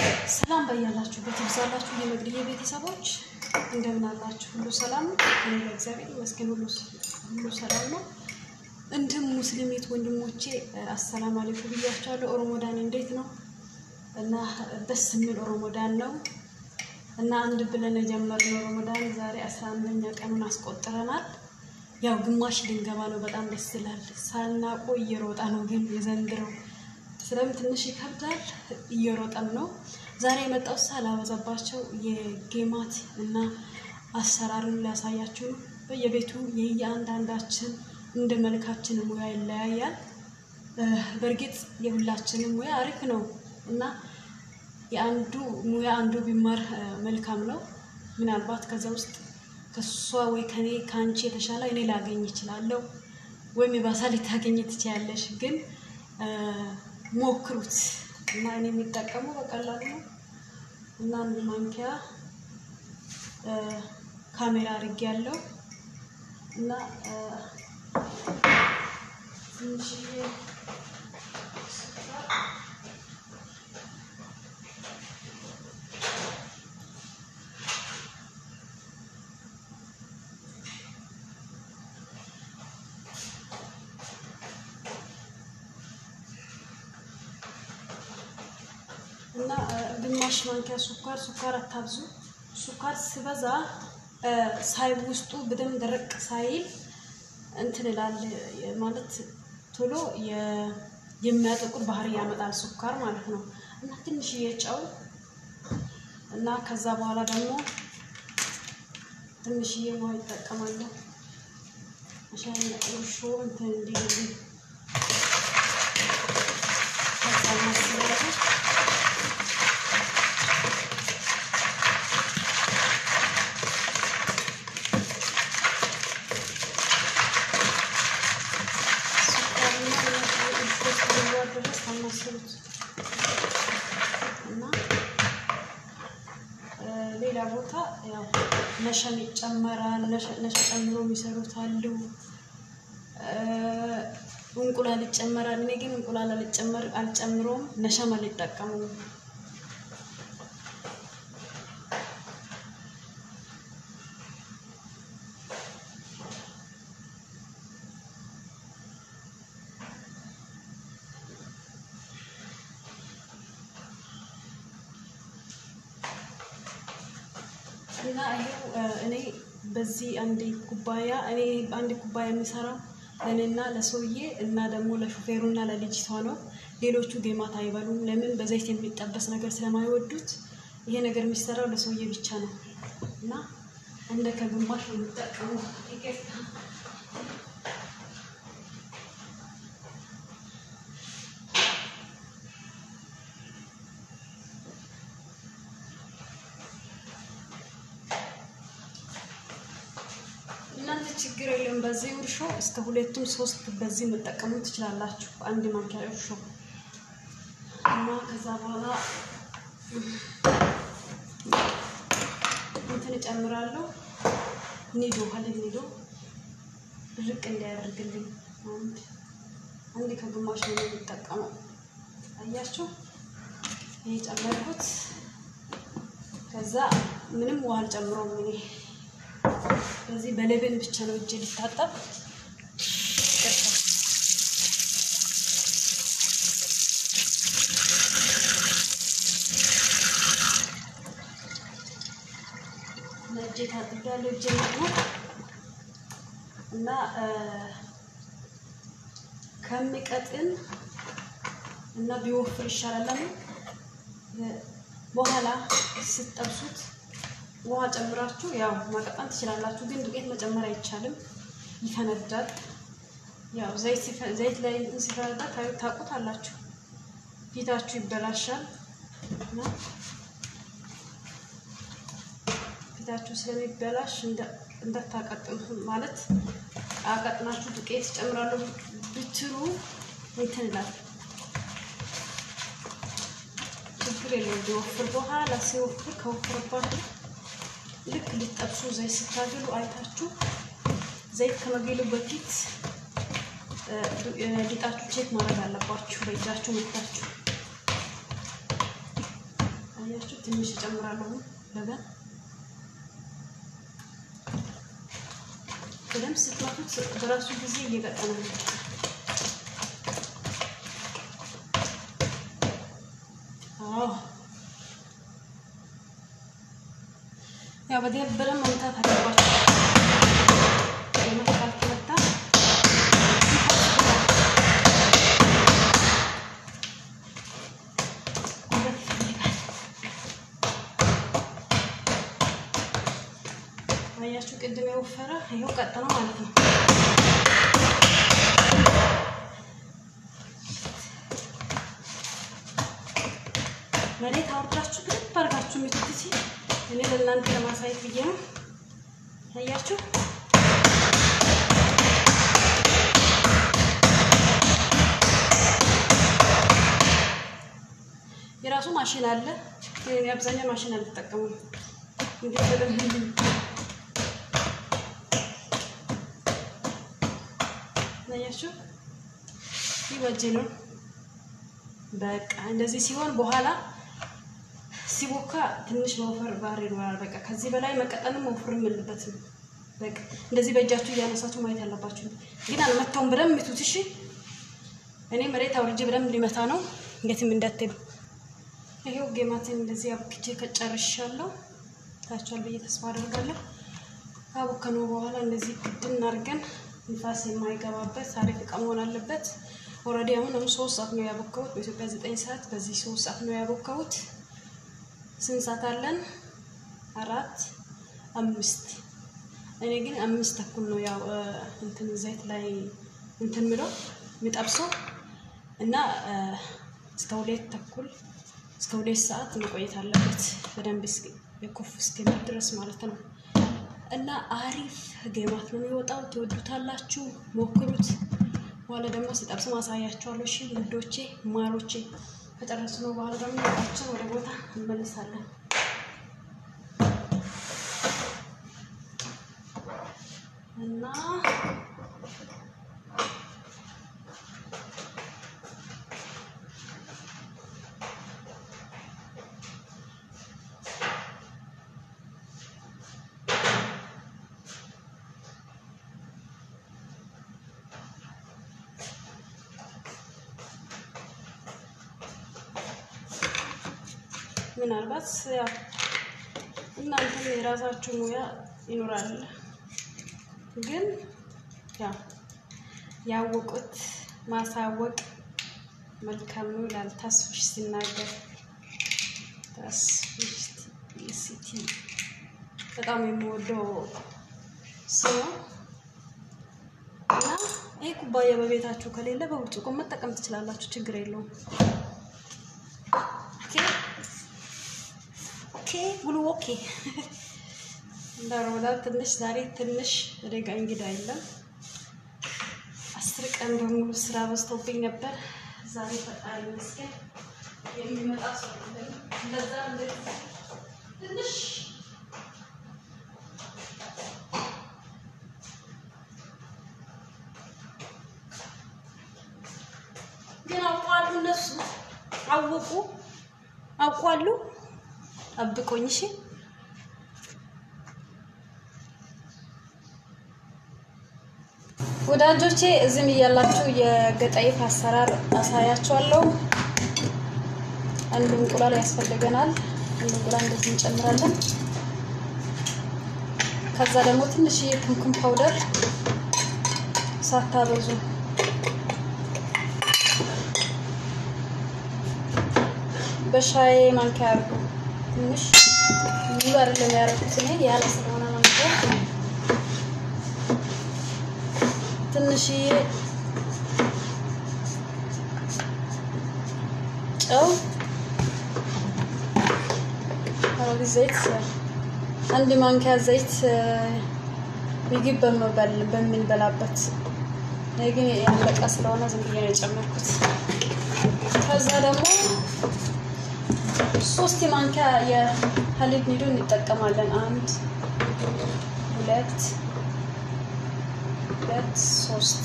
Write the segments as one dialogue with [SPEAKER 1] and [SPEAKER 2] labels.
[SPEAKER 1] ሰላም በያላችሁበት ይብዛላችሁ። የመግድዬ ቤተሰቦች እንደምን አላችሁ? ሁሉ ሰላም ነው? እኔ ለእግዚአብሔር ይመስገን ሁሉ ሁሉ ሰላም ነው። እንዲሁም ሙስሊሚት ወንድሞቼ አሰላም አለይኩም ብያቸዋለሁ። ኦሮሞዳን እንዴት ነው? እና ደስ የሚል ኦሮሞዳን ነው እና አንድ ብለን የጀመርነው ኦሮሞዳን ዛሬ አስራ አንደኛ ቀኑን አስቆጥረናል። ያው ግማሽ ልንገባ ነው። በጣም ደስ ይላል። ሳናቆ እየሮጣ ነው ግን የዘንድረው ስለምን ትንሽ ይከብዳል። እየሮጠም ነው። ዛሬ የመጣው ሳላበዛባቸው የጌማት እና አሰራሩን ሊያሳያችሁ ነው። በየቤቱ የየአንዳንዳችን እንደ መልካችን ሙያ ይለያያል። በእርግጥ የሁላችንም ሙያ አሪፍ ነው እና የአንዱ ሙያ አንዱ ቢማር መልካም ነው። ምናልባት ከዛ ውስጥ ከሷ ወይ ከኔ ከአንቺ የተሻለ እኔ ላገኝ እችላለሁ፣ ወይም የባሳ ልታገኝ ትችያለሽ ግን ሞክሩት እና እኔ የሚጠቀሙ በቀላሉ ነው እና አንድ ማንኪያ ካሜራ አድርጌ ያለው እና ትንሽዬ እና ግማሽ ማንኪያ ሱኳር ሱኳር አታብዙ። ሱኳር ሲበዛ ሳይ ውስጡ በደንብ ደረቅ ሳይል እንትን ይላል ማለት ቶሎ የሚያጠቁር ባህሪ ያመጣል ሱኳር ማለት ነው። እና ትንሽዬ ጨው እና ከዛ በኋላ ደግሞ ትንሽዬ ውሃ ይጠቀማለሁ። ሻይ እርሾ እንትን እንዲልልኝ ከዛ ማስለለ ድረስ አማስሉት እና ሌላ ቦታ ያው ነሸም ይጨመራል። ነሸ ጨምሮ የሚሰሩት አሉ። እንቁላል ይጨመራል። እኔ ግን እንቁላል አልጨመር አልጨምሮም ነሸም አልጠቀሙም። እና ይሄው እኔ በዚህ አንድ ኩባያ እኔ አንድ ኩባያ የሚሰራው ለእኔና ለሰውዬ እና ደግሞ ለሹፌሩና ለልጅቷ ነው። ሌሎቹ ጌማት አይበሉም። ለምን? በዘይት የሚጠበስ ነገር ስለማይወዱት ይሄ ነገር የሚሰራው ለሰውዬ ብቻ ነው እና እንደ ከግማሽ ነው የሚጠቀሙ። እናንተ ችግር የለም። በዚህ እርሾ እስከ ሁለቱም ሶስት በዚህ መጠቀሙ ትችላላችሁ። አንድ ማንኪያ እርሾ እና ከዛ በኋላ እንትን እጨምራለሁ። ኒዶ ሀሊብ ኒዶ ድርቅ እንዳያደርግልኝ አንድ አንድ ከግማሽ ነው የሚጠቀመው። አያችሁ፣ ይሄ ጨመርኩት። ከዛ ምንም ውሃ አልጨምረውም እኔ በዚህ በለበን ብቻ ነው እጅ ሊታጠብ እጄ ታጥቤያለሁ። እጄ ነው እና ከሚቀጥን እና ቢወፍር ይሻላል። በኋላ ስትጠብሱት ውሃ ጨምራችሁ ያው ማቀጣን ትችላላችሁ፣ ግን ዱቄት መጨመር አይቻልም፣ ይፈነዳል። ያው ዘይት ላይ እንትን ሲፈነዳ ታውቁታላችሁ፣ ፊታችሁ ይበላሻል እና ፊታችሁ ስለሚበላሽ እንዳታቀጥኑ ማለት አቀጥናችሁ ዱቄት ጨምራለሁ ብትሉ እንትን ይላል። ችግር የለውም ቢወፍር። በኋላ ሲወፍር ከወፍርባችሁ ልክ ልጠብሱ ዘይት ስታገሉ አይታችሁ ዘይት ከመገሉ በፊት ሊጣችሁ ቼክ ማድረግ አለባችሁ። በእጃችሁ መታችሁ አያችሁ፣ ትንሽ እጨምራለሁ ለበን በደንብ ስትመቱት በራሱ ጊዜ እየቀጠነ ነው። አዎ ያው በደንብ በደንብ መምታት አለባችሁ። የመታት ካልተመታ ጉልበት ይፈልጋል። አያችሁ ቅድም የወፈረ ይኸው ቀጥነው ማለት ነው። መሬት አውርዳችሁ ግብ አድርጋችሁ የሚቱት ሲ እኔ ለእናንተ ለማሳየት ብዬ ነው። አያችሁ የራሱ ማሽን አለ። ግን አብዛኛው ማሽን አልተጠቀሙም። እንግዲህ በደንብ አያችሁ ይበጅ ነው። በቃ እንደዚህ ሲሆን በኋላ ሲቦካ ትንሽ መውፈር ባህሪ ይኖራል። በቃ ከዚህ በላይ መቀጠንም መውፈርም የለበትም። በቃ እንደዚህ በእጃችሁ እያነሳችሁ ማየት ያለባችሁ። ግን አልመታውም። በደንብ ምቱት። እሺ እኔ መሬት አውርጄ በደንብ ሊመታ ነው። እንዴትም እንዳትሉ። ይሄው ጌማትን እንደዚህ አብክቼ ከጨርሻለሁ። ታችኋል ብዬ ተስፋ አደርጋለሁ። ካቦከነው በኋላ እንደዚህ ግድን አድርገን ንፋስ የማይገባበት አሪፍ እቃ መሆን አለበት። ኦልሬዲ አሁን አሁን ሶስት ሰዓት ነው ያቦካሁት። በኢትዮጵያ ዘጠኝ ሰዓት በዚህ ሶስት ሰዓት ነው ያቦካሁት። ስንት ሰዓት አለን? አራት አምስት። እኔ ግን አምስት ተኩል ነው ያው እንትን ዘይት ላይ እንትን ምለው የሚጠብሰው እና እስከ ሁለት ተኩል እስከ ሁለት ሰዓት መቆየት አለበት በደንብ የኮፍ እስኪል ድረስ ማለት ነው። እና አሪፍ ጌማት ነው የሚወጣው። ትወዱታላችሁ፣ ሞክሩት። በኋላ ደግሞ ሲጠብስ ማሳያችኋለሁ። እሺ ውዶቼ፣ ማሮቼ ከጨረስነው በኋላ ደግሞ ወጣችን ወደ ቦታ እንመልሳለን። እና ምናልባት ያው እናንተም የራሳችሁ ሙያ ይኖራል፣ ግን ያው ያወቁት ማሳወቅ መልካም ነው ይላል ተስፍሽ ሲናገር። ተስፍሽ ሲቲ በጣም የምወደው ሰው ነው እና ይህ ኩባያ በቤታችሁ ከሌለ በብርጭቆ መጠቀም ትችላላችሁ፣ ችግር የለውም። ኦኬ ጉሉ ኦኬ እንዳሮዳ ትንሽ ዛሬ ትንሽ ደጋ እንግዳ የለም። አስር ቀን በሙሉ ስራ በዝቶብኝ ነበር። ዛሬ ፈጣሪ ይመስገን የሚመጣ ሰው የለም። እንደዛ እንደዚህ ትንሽ ግን አውቀዋሉ እነሱ አወቁ አውቋሉ። ጠብቆኝ እሺ። ወዳጆቼ እዚህም እያላችሁ የገጠይፍ አሰራር አሳያችኋለሁ። አንድ እንቁላል ያስፈልገናል። አንድ እንቁላል እንደዚህ እንጨምራለን። ከዛ ደግሞ ትንሽዬ ኩምኩም ፓውደር ሳታበዙ በሻይ ማንኪያ አድርጉ። ትንሽ ሙሉ አይደለም ያደረኩት እኔ ያለ ስለሆነ ማንኪያ ትንሽዬ ጨው፣ አረግ ዘይት፣ አንድ ማንኪያ ዘይት ምግብ በምንበላበት እኔ ግን ያለቀ ስለሆነ ዝም ብዬ ነው የጨመርኩት። ከዛ ደግሞ ሶስት ማንኪያ የሀሊብ ኒዶ እንጠቀማለን። አንድ ሁለት ሁለት ሶስት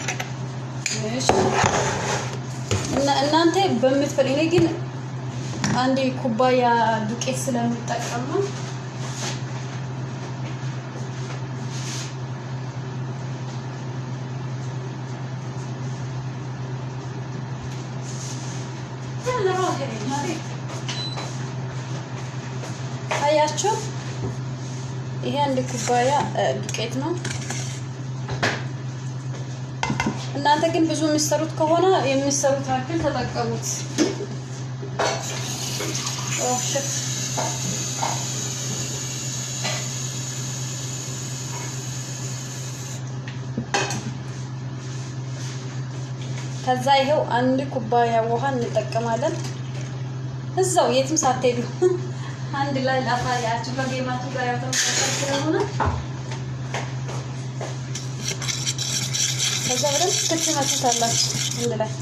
[SPEAKER 1] እና እናንተ በምትፈልግ እኔ ግን አንድ ኩባያ ዱቄት ስለምጠቀም ነው። አያችሁ፣ ይሄ አንድ ኩባያ ዱቄት ነው። እናንተ ግን ብዙ የሚሰሩት ከሆነ የሚሰሩት ያክል ተጠቀሙት። ሽት ከዛ ይሄው አንድ ኩባያ ውሃ እንጠቀማለን። እዛው የትም ሳትሄዱ አንድ ላይ ላሳያችሁ ከጌማችሁ ጋር ያተመሳሰል ስለሆነ ከዛ በደንብ ትችመቱታላችሁ አንድ ላይ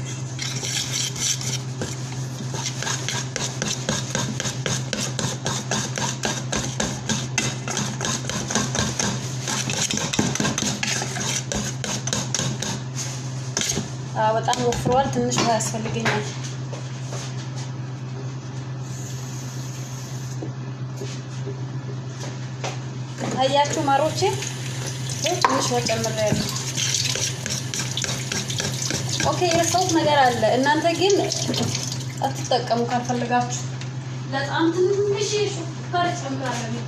[SPEAKER 1] በጣም ወፍሯል። ትንሽ ውሃ ያስፈልገኛል። አያችሁ ማሮቼ፣ ትንሽ ውሃ ጨምሬያለሁ። ኦኬ፣ የረሳሁት ነገር አለ። እናንተ ግን አትጠቀሙ ካልፈለጋችሁ። በጣም ትንሽ ሱካር ጨምራለሁ።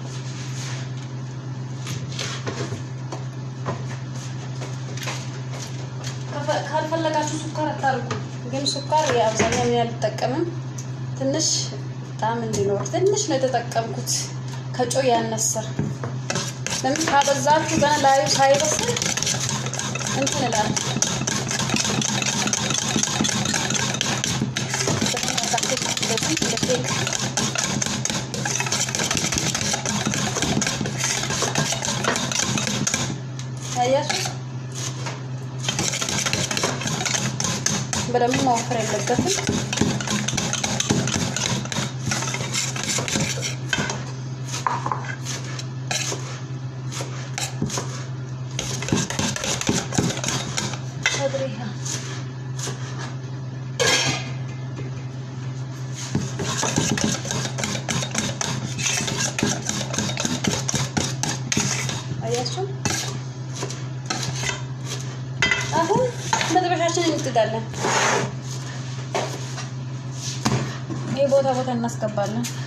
[SPEAKER 1] ካልፈለጋችሁ ሱካር አታርጉ። ግን ሱካር የአብዛኛው እኔ አልጠቀምም። ትንሽ ጣዕም እንዲኖር ትንሽ ነው የተጠቀምኩት፣ ከጨው ያነሰ። ለምን ካበዛችሁ ገና ላዩ ሳይበስል እንትን እላለሁ። ያያችሁ በደንብ መወፈር የለበትም። አያችሁ አሁን መጥበሻችንን እንጥዳለን። ይህ ቦታ ቦታ እናስገባለን።